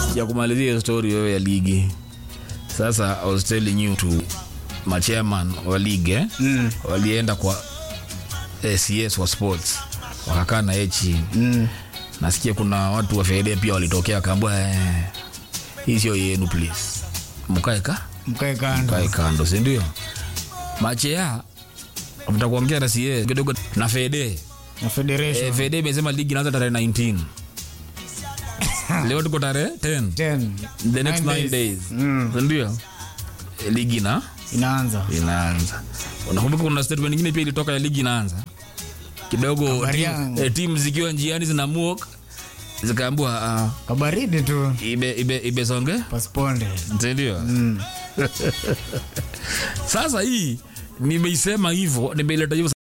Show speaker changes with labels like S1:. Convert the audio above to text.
S1: ya kumalizia hiyo story wewe ya ligi sasa I was telling you to machairman wa ligi eh?
S2: Mm.
S1: walienda kwa cs wa sports wakakaa na yeye chini
S2: Mm.
S1: nasikia kuna watu wa fede pia walitokea wakaambua eh, hii sio yenu please mkae ka
S2: Mkae kando.
S1: mkae kando sindio machea mtakuongea na cs kidogo na fede
S2: Na federation.
S1: eh, fede imesema ligi inaanza tarehe 19 leo tuko tarehe 10
S2: 10.
S1: the next
S2: Nine
S1: 9
S2: days.
S1: days
S2: Mm.
S1: sindio Eh, ligi na
S2: Inaanza.
S1: inaanza unakumbuka kuna statement nyingine pia ilitoka ya ligi inaanza kidogo
S2: Kabariang.
S1: tim, eh, timu zikiwa njiani zinamuok zikaambua uh,
S2: Kabaridi tu.
S1: ibe, ibe, ibesonge
S2: Pasponde.
S1: sindio
S2: Mm.
S1: sasa hii nimeisema hivyo nimeileta hivyo